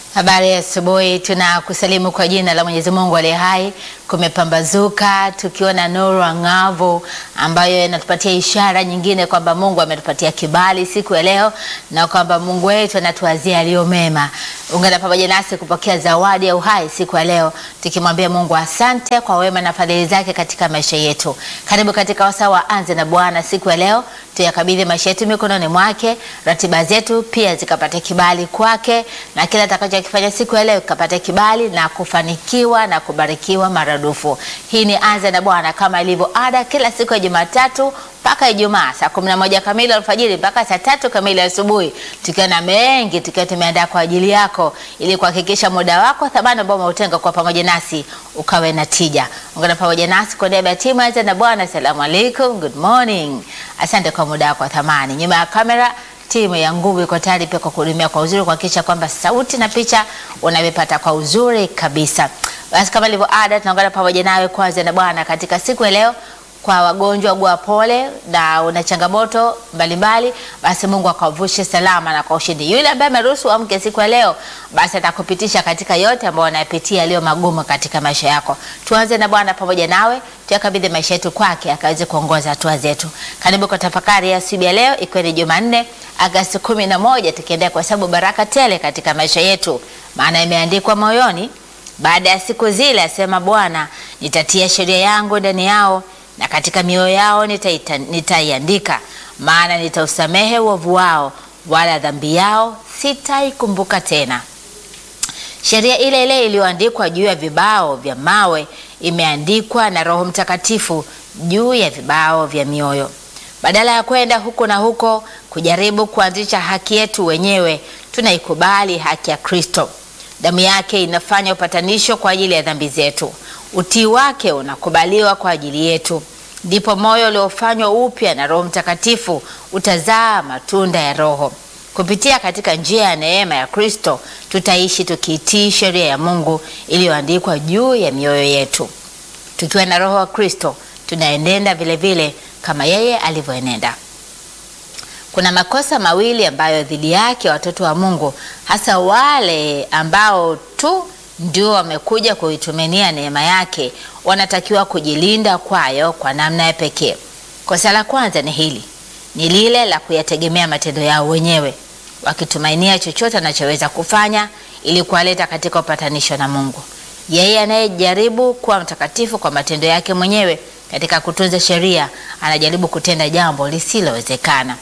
Habari ya asubuhi, tunakusalimu kwa jina la Mwenyezi Mungu aliye hai. Kumepambazuka tukiona nuru angavu ambayo inatupatia ishara nyingine kwamba Mungu ametupatia kibali siku ya leo na kwamba Mungu wetu anatuazia aliyo mema. Ungana pamoja nasi kupokea zawadi ya uhai siku ya leo, tukimwambia Mungu asante kwa wema na fadhili zake katika maisha yetu. Karibu katika wasaa wa Anze na Bwana siku ya leo, tuyakabidhi maisha yetu mikononi mwake, ratiba zetu pia zikapata kibali kwake, na kila atakachokifanya siku ya leo kikapata kibali na kufanikiwa na kubarikiwa maradufu. Hii ni Anze na Bwana kama ilivyo ada, kila siku ya Jumatatu mpaka Ijumaa saa kumi na moja kamili alfajiri mpaka saa tatu kamili asubuhi, tukiwa na mengi tukiwa tumeandaa kwa ajili yako ili kuhakikisha muda wako thamani ambao umeutenga kwa pamoja nasi ukawe na tija. Ungana pamoja nasi kwa niaba ya timu Anza na Bwana. Asalamu alaikum, good morning. Asante kwa muda wako wa thamani. Nyuma ya kamera timu ya nguvu iko tayari pia kwa kuhudumia kwa uzuri, kuhakikisha kwamba sauti na picha unavipata kwa uzuri kabisa. Basi kama ilivyo ada, tunaungana pamoja nawe kwanza na Bwana katika siku ya leo kwa wagonjwa gua pole na una changamoto mbalimbali, basi Mungu akavushe salama na kwa ushindi. Yule ambaye ameruhusu amke siku ya leo, basi atakupitisha katika yote ambayo unayapitia yaliyo magumu katika maisha yako. Tuanze na Bwana pamoja nawe, tuyakabidhi maisha yetu kwake akaweze kuongoza hatua zetu. Karibu kwa tafakari ya siku ya leo, ikiwa ni Jumanne Agosti kumi na moja, tukiendelea kuhesabu baraka tele katika maisha yetu, maana imeandikwa moyoni, baada ya siku zile, asema Bwana, nitatia sheria yangu ndani yao na katika mioyo yao nitaiandika, maana nitausamehe uovu wao, wala dhambi yao sitaikumbuka tena. Sheria ile ile iliyoandikwa juu ya vibao vya mawe imeandikwa na Roho Mtakatifu juu ya vibao vya mioyo. Badala ya kwenda huko na huko kujaribu kuanzisha haki yetu wenyewe, tunaikubali haki ya Kristo. Damu yake inafanya upatanisho kwa ajili ya dhambi zetu. Utii wake unakubaliwa kwa ajili yetu. Ndipo moyo uliofanywa upya na Roho Mtakatifu utazaa matunda ya Roho. Kupitia katika njia ya neema ya Kristo, tutaishi tukiitii sheria ya Mungu iliyoandikwa juu ya mioyo yetu. Tukiwa na Roho wa Kristo, tunaenenda vile vile kama yeye alivyoenenda. Kuna makosa mawili ambayo dhidi yake watoto wa Mungu, hasa wale ambao tu ndio wamekuja kuitumania neema yake, wanatakiwa kujilinda kwayo kwa namna ya pekee. Kosa la kwanza ni hili, ni lile la kuyategemea matendo yao wenyewe, wakitumainia chochote anachoweza kufanya ili kuwaleta katika upatanisho na Mungu. Yeye anayejaribu kuwa mtakatifu kwa matendo yake mwenyewe katika kutunza sheria, anajaribu kutenda jambo lisilowezekana.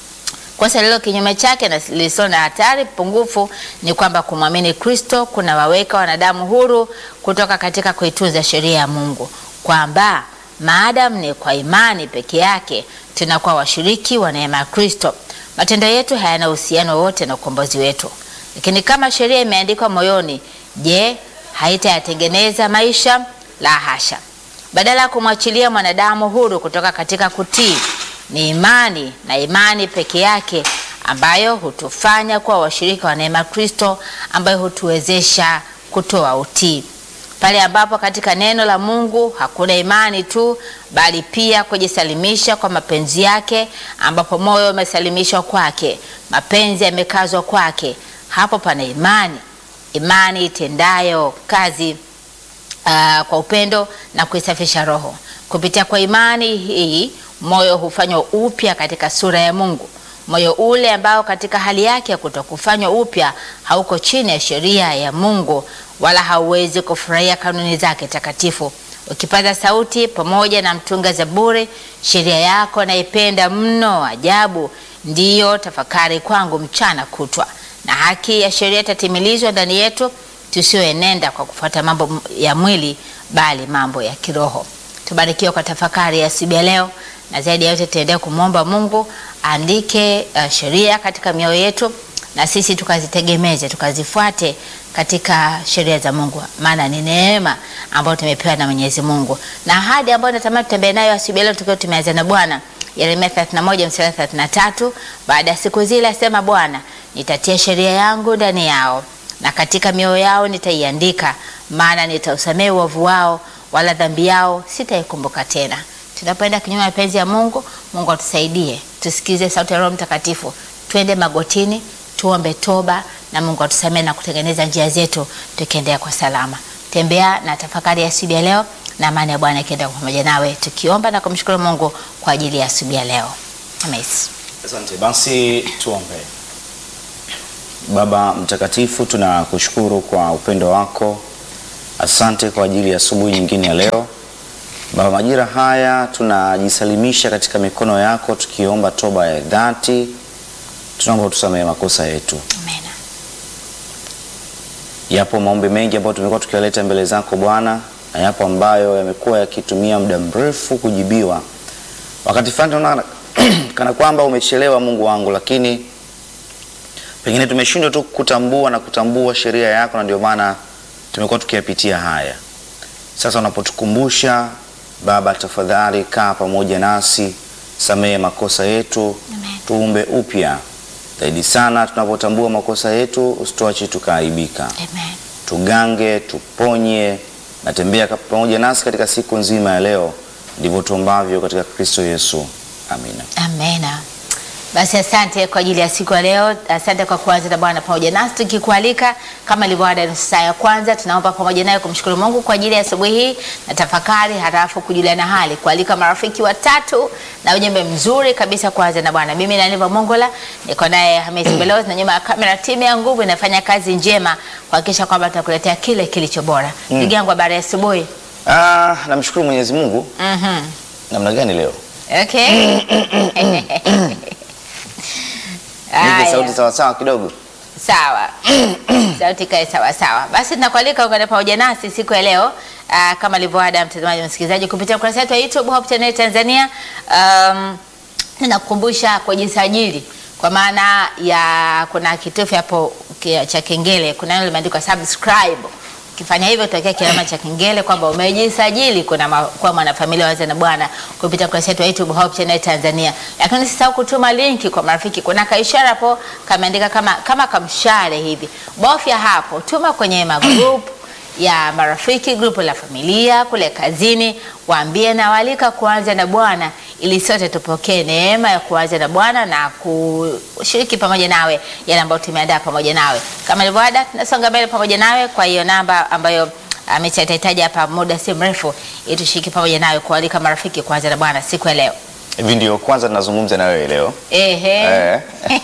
Kosa lilo kinyume chake na lisilo na hatari pungufu ni kwamba kumwamini Kristo kuna waweka wanadamu huru kutoka katika kuitunza sheria ya Mungu, kwamba maadamu ni kwa imani peke yake tunakuwa washiriki wa neema ya Kristo. Matendo yetu hayana uhusiano wote na ukombozi wetu. Lakini kama sheria imeandikwa moyoni, je, haitayatengeneza maisha? La hasha! Badala ya kumwachilia mwanadamu huru kutoka katika kutii ni imani na imani peke yake ambayo hutufanya kuwa washirika wa neema Kristo, ambayo hutuwezesha kutoa utii. Pale ambapo katika neno la Mungu hakuna imani tu, bali pia kujisalimisha kwa mapenzi yake, ambapo moyo umesalimishwa kwake, mapenzi yamekazwa kwake, hapo pana imani, imani itendayo kazi uh, kwa upendo na kuisafisha roho. Kupitia kwa imani hii moyo hufanywa upya katika sura ya Mungu, moyo ule ambao katika hali yake ya kutokufanywa upya hauko chini ya sheria ya Mungu, wala hauwezi kufurahia kanuni zake takatifu. Ukipaza sauti pamoja na mtunga zaburi, sheria yako naipenda mno, ajabu ndiyo tafakari kwangu mchana kutwa. Na haki ya sheria itatimilizwa ndani yetu, tusioenenda kwa kufuata mambo ya mwili, bali mambo ya kiroho. Tubarikiwe kwa tafakari ya siku ya leo na zaidi ya yote tuendelee kumwomba Mungu aandike uh, sheria katika mioyo yetu na sisi tukazitegemeze tukazifuate katika sheria za Mungu, maana ni neema ambayo tumepewa na Mwenyezi Mungu na ahadi ambayo natamani tutembee nayo asubuhi leo tukiwa tumeanza na Bwana. Yeremia 31 mstari 33, baada ya siku zile asema Bwana, nitatia sheria yangu ndani yao na katika mioyo yao nitaiandika, maana nitausamehe uovu wao, wala dhambi yao sitaikumbuka tena. Tunapoenda kinyume mapenzi ya Mungu, Mungu atusaidie tusikize sauti ya Roho Mtakatifu, twende magotini, tuombe toba, na Mungu atusamehe na kutengeneza njia zetu tukiendea kwa salama. Tembea na tafakari ya asubuhi ya leo na amani ya Bwana ikienda pamoja nawe, tukiomba na kumshukuru Mungu kwa ajili ya asubuhi ya leo. Amen. Asante. Basi tuombe. Baba mtakatifu, tunakushukuru kwa upendo wako. Asante kwa ajili ya asubuhi nyingine ya leo. Baba, majira haya tunajisalimisha katika mikono yako tukiomba toba ya dhati. Tunaomba utusamehe makosa yetu. Amen. Yapo maombi mengi ambayo tumekuwa tukiwaleta mbele zako Bwana, na yapo ambayo yamekuwa yakitumia muda mrefu kujibiwa. Wakati fulani tunaona kana kwamba umechelewa, Mungu wangu, lakini pengine tumeshindwa tu kutambua na kutambua sheria yako, na ndio maana tumekuwa tukiyapitia haya. Sasa unapotukumbusha Baba, tafadhali kaa pamoja nasi, samehe makosa yetu, Amen. tuumbe upya zaidi sana. Tunapotambua makosa yetu, usituache tukaaibika Amen. tugange, tuponye na tembea ka- pamoja nasi katika siku nzima ya leo. Ndivyo tuombavyo katika Kristo Yesu, amina. Amena. Basi asante kwa ajili ya siku ya leo. Asante kwa kuanza na Bwana pamoja nasi, tukikualika kama ilivyo ada, nusu saa ya kwanza tunaomba pamoja naye kumshukuru Mungu kwa ajili ya asubuhi hii na tafakari, halafu kujuliana hali, kualika marafiki watatu na ujumbe mzuri kabisa kuanza na Bwana. Mimi Naniva Mongola niko naye Hamisi Belozi, na nyuma ya kamera timu ya nguvu inafanya kazi njema kuhakikisha kwamba tunakuletea kile kilicho bora. Ndugu yangu, habari ya asubuhi. Ah, namshukuru Mwenyezi Mungu. Mhm. Namna gani leo? Okay. Nipe Haya. sauti sawasawa kidogo. Sawa, sauti kae sawa sawa. Basi tunakualika ungane pamoja nasi siku ya leo uh, kama ilivyoada, mtazamaji na msikilizaji, kupitia ukurasa wetu wa YouTube Hope Channel Tanzania. Um, ninakukumbusha kujisajili kwa maana ya kuna kitufe hapo ki- cha kengele, kuna neno limeandikwa subscribe. Ukifanya hivyo utawekea kialama cha kengele kwamba umejisajili kuna ma, kuwa mwanafamilia waza na Bwana kupitia ukurasa wetu wa YouTube Hope Channel Tanzania. Lakini usisahau kutuma linki kwa marafiki. Kuna kaishara hapo kameandika kama kama kamshale hivi, bofya hapo, tuma kwenye magroup ya marafiki, grupu la familia, kule kazini, waambie na walika kuanza na Bwana ili sote tupokee neema ya kuanza na Bwana na kushiriki pamoja nawe yale ambayo tumeandaa pamoja nawe. Kama ilivyoada, tunasonga mbele pamoja nawe kwa hiyo namba ambayo amechataitaji hapa muda si mrefu, ili tushiriki pamoja nawe kualika marafiki kuanza na Bwana siku ya leo. Hivi ndio kwanza tunazungumza na wewe leo. Ehe. Eh.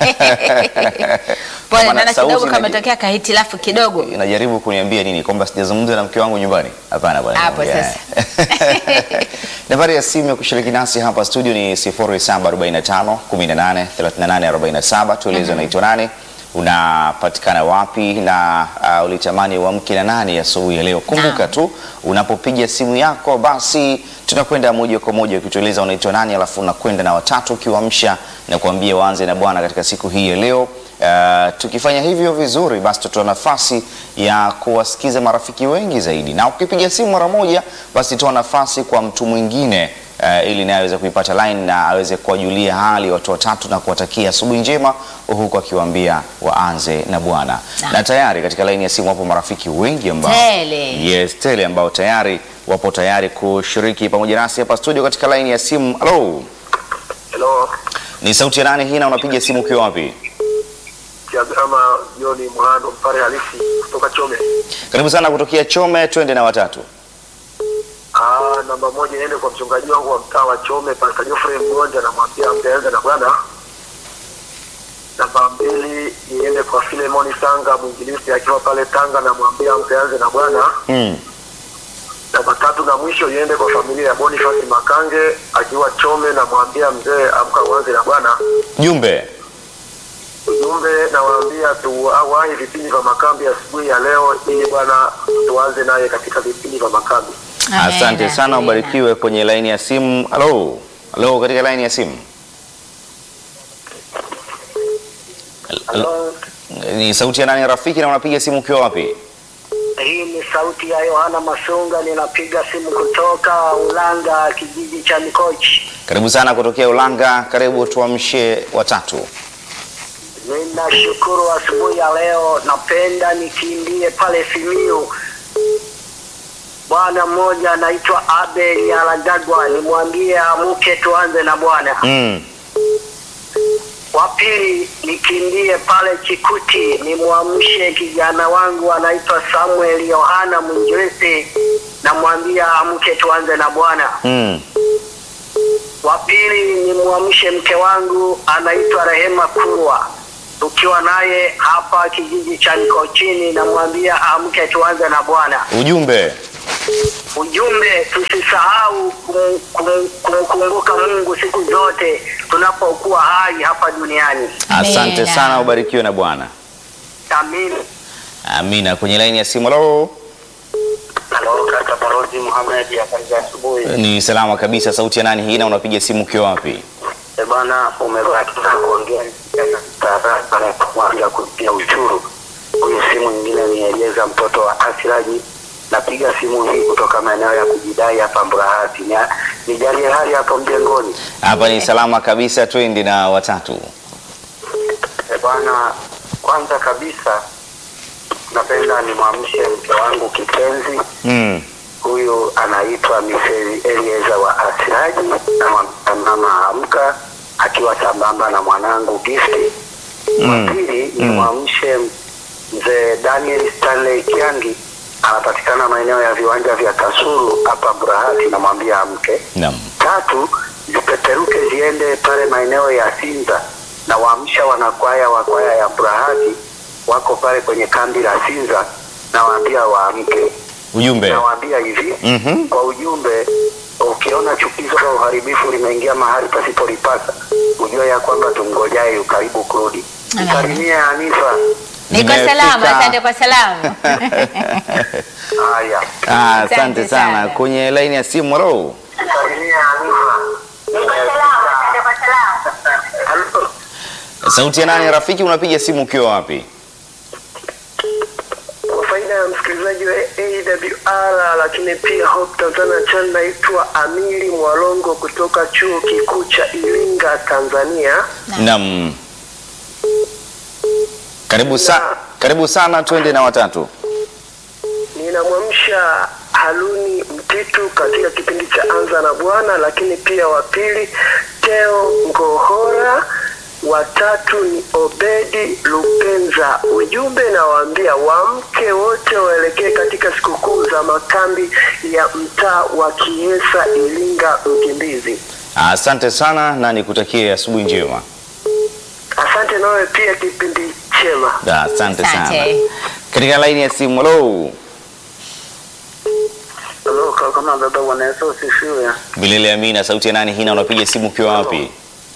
Pole, Kama na naona sauti kidogo inaji- kametokea kahitilafu kidogo. Unajaribu kuniambia nini? Kwamba sijazungumza na mke wangu nyumbani? Hapana bwana. Hapo naongea. sasa. Nambari ya simu ya kushiriki nasi hapa studio ni 0745 18 38 47. Tueleze unaitwa nani, unapatikana wapi na uh, ulitamani uamke na nani asubuhi ya leo. Kumbuka Naam. tu unapopiga simu yako, basi tunakwenda moja kwa moja ukitueleza unaitwa nani, alafu unakwenda na watatu ukiwaamsha na kuambia waanze na Bwana katika siku hii ya leo. Uh, tukifanya hivyo vizuri, basi tutatoa nafasi ya kuwasikiza marafiki wengi zaidi, na ukipiga simu mara moja, basi toa nafasi kwa mtu mwingine uh, ili naye aweze kuipata line na aweze kuwajulia hali watu watatu na kuwatakia asubuhi njema, huku akiwaambia waanze na Bwana. Naam. Na tayari katika laini ya simu wapo marafiki wengi ambao Tele. Yes, tele ambao tayari wapo tayari kushiriki pamoja nasi hapa studio katika laini ya simu. Halo, Hello, ni sauti ya nani hii na unapiga simu ukiwa wapi? Kiagama Joni Mhando mpare halisi kutoka Chome. Karibu sana kutokea Chome, twende na watatu. Ah, namba moja iende kwa mchungaji wangu wa mtaa wa Chome, Pastor Geoffrey Mgonja, namwambia mtaanza na Bwana. Namba mbili iende kwa Filemoni Sanga mwinjilisti akiwa pale Tanga, namwambia mtaanze na Bwana. Mm. Namba tatu na mwisho iende kwa familia ya Boniface Makange akiwa Chome, namwambia mzee, amka uanze na Bwana. Jumbe. ujumbe nawaambia tuwahi vipindi vya makambi asubuhi ya leo ili bwana tuanze naye katika vipindi vya makambi Amen, Asante sana, amen. ubarikiwe kwenye laini ya simu. Halo, halo, katika laini ya simu Halo, ni sauti ya nani rafiki, na unapiga simu ukiwa wapi? hii ni sauti ya Yohana Masunga, ninapiga simu kutoka Ulanga, kijiji cha Mikochi. Karibu sana kutokea Ulanga, karibu tuamshe watatu. Ninashukuru asubuhi ya leo, napenda nikimbie pale Simiyu. Bwana mmoja anaitwa Abel Alagagwa, nimwambie amke tuanze na Bwana. Mm. Wa pili nikimbie pale Chikuti nimwamshe kijana wangu anaitwa Samuel Yohana Mwinjilisi, namwambia amke tuanze na Bwana. Mm. Wa pili nimwamshe mke wangu anaitwa Rehema Kurwa, tukiwa naye hapa kijiji cha Nikochini, namwambia amke tuanze na Bwana. Ujumbe. Ujumbe, tusisahau kum- kum- kumkumbuka Mungu siku zote tunapokuwa hai hapa duniani. Asante Amina. sana, ubarikiwe na Bwana. Amina. Amina. Kwenye laini ya simu, halo. Halo, kaka Barodi Muhammad, habari za asubuhi. Ni salama kabisa. Sauti ya nani hii na unapiga simu ukiwa wapi? Eh bana, umebahatika kuongea taarifa na kumwambia kulipia ushuru. Huyu simu nyingine ni Elieza mtoto wa Asiraji. Napiga simu hii kutoka maeneo ya kujidai hapa Mburahati. Ni- Nijalie hali hapo mjengoni. Hapa ni salama kabisa, twende na watatu. Eh bwana, kwanza kabisa napenda nimwamshe mke wangu kipenzi Mm. huyu anaitwa Mrs. Elieza wa Asiraji na mwa- mama amka akiwa sambamba na mwanangu Gifti. Mm. Wa pili Mm. nimwamshe mzee Daniel Stanley Kiangi anapatikana maeneo ya viwanja vya Kasulu hapa Burahati, namwambia amke. Naam. Tatu zipeperuke ziende pale maeneo ya Sinza na waamsha wanakwaya wa kwaya ya Burahati wako pale kwenye kambi la Sinza, nawaambia waamke Ujumbe. nawaambia hivi Mhm. kwa ujumbe, ukiona chukizo la uharibifu limeingia mahali pasipolipasa, ujue ya kwamba tumngojaye yu karibu kurudi. Amen. Msalimie Anifa. Niko Nimefika. salama, asante kwa salamu. Haya, Ah, asante Asante sana. sana. Kwenye laini ya simu, halo. msalimie Anifa. Halo. Sauti ya nani rafiki, unapiga simu ukiwa wapi? Kwa faida ya msikilizaji wa AWR lakini pia Hope Tanzania Channel, naitwa Amiri Mwalongo kutoka chuo kikuu cha Iringa, Tanzania. Naam. Karibu sa karibu sana, twende na watatu. Ninamwamsha Haruni Mtitu katika kipindi cha Anza na Bwana, lakini pia wa pili Teo Ngohora, watatu ni Obedi Lupenza. Ujumbe nawaambia wamke wote waelekee katika sikukuu za makambi ya mtaa wa Kiesa, Iringa, Mkimbizi. Asante sana na nikutakie asubuhi njema. Asante nawe pia, kipindi chema. Da, Asante sana. Asante. Katika laini ya simu, halo. Halo kama baba, Bwana Yesu asifiwe. Bilele Amina, sauti ya nani hii na unapiga simu ukiwa wapi?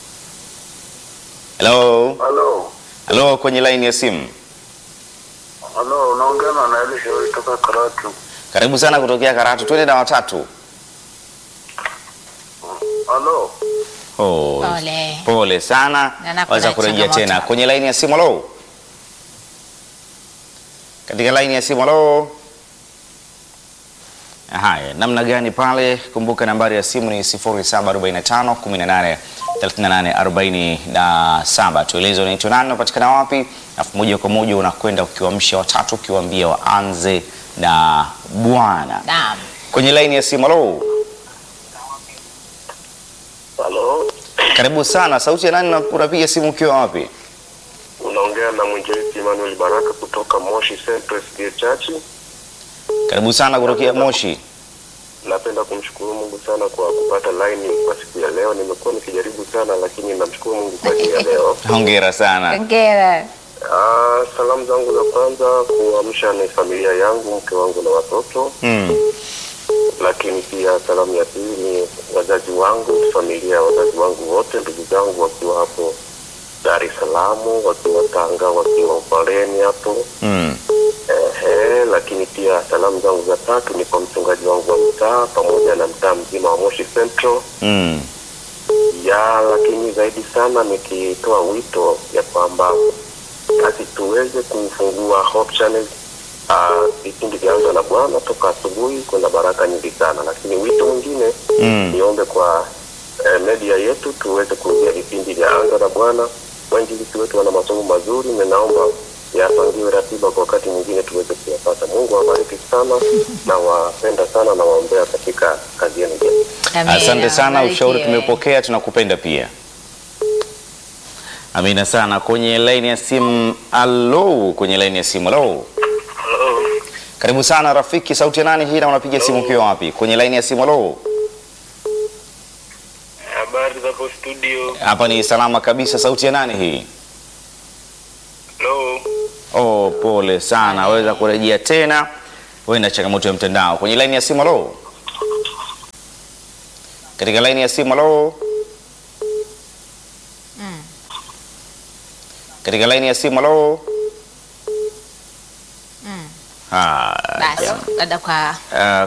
Hello. Halo, Hello kwenye laini ya simu. halo, unaongea na Elisha kutoka Karatu. Karibu sana kutokea Karatu. Twende na watatu. Halo. Oh, Pole. pole sana. Na nakuwa Waweza na kurejea changamoto tena hapa. kwenye laini ya simu. Halo. Katika laini ya simu. Halo. Haya, namna gani pale? Kumbuka nambari ya simu ni 0745 18 38 47. Tueleze unaitwa nani, unapatikana wapi, alafu moja kwa moja unakwenda ukiwaamsha watatu, ukiwaambia waanze na Bwana. Naam. Kwenye laini ya simu. Halo. Halo, Karibu sana. Sauti ya nani na unapiga simu ukiwa wapi? unaongea na mwinjilisti Emmanuel Baraka kutoka Moshi Central SDA Church. Karibu sana kutokea Moshi. Napenda kumshukuru Mungu sana kwa kupata line kwa siku ya leo. Nimekuwa nikijaribu sana, lakini namshukuru Mungu kwa ajili ya leo. Hongera sana. Hongera. Ah, salamu zangu za kwanza kuamsha ni familia yangu, mke wangu na watoto, Mm. lakini pia salamu ya pili ni wazazi wangu, familia ya wazazi wangu wote, ndugu zangu wakiwa hapo Dar es Salaam, wakiwa Tanga, wakiwa Upareni hapo Mm. Ehe, lakini pia salamu zangu za tatu ni kwa mchungaji wangu wa mtaa pamoja na mtaa mzima wa Moshi Central Mm. ya, lakini zaidi sana nikitoa wito ya kwamba basi tuweze kufungua Hope Channel ah, vipindi vya Anza na Bwana toka asubuhi, kuna baraka nyingi sana, lakini wito mwingine Mm. niombe kwa eh, media yetu tuweze kurudia vipindi vya Anza na Bwana. Wainjilisti wetu wana masomo mazuri, na naomba yapangiwe ratiba kwa wakati mwingine tuweze kuyapata. Mungu awabariki sana na wapenda sana na waombea katika kazi yenu njema. Amina. Asante sana, ushauri Ubarikiwe. tumepokea, tunakupenda pia. Amina sana. Kwenye laini ya simu, alo, kwenye laini ya simu, alo. Hello. Karibu sana rafiki, sauti ya nani hii na unapiga simu ukiwa wapi? Kwenye laini ya simu, alo. Habari za hapo studio. Hapa ni salama kabisa, sauti ya nani hii? Hello. Oh, pole sana, waweza kurejea tena. Wewe na changamoto ya mtandao. Kwenye laini ya simu, alo. Katika laini ya simu, alo. Katika laini ya simu, alo. Haya. Basi, labda kwa Ah,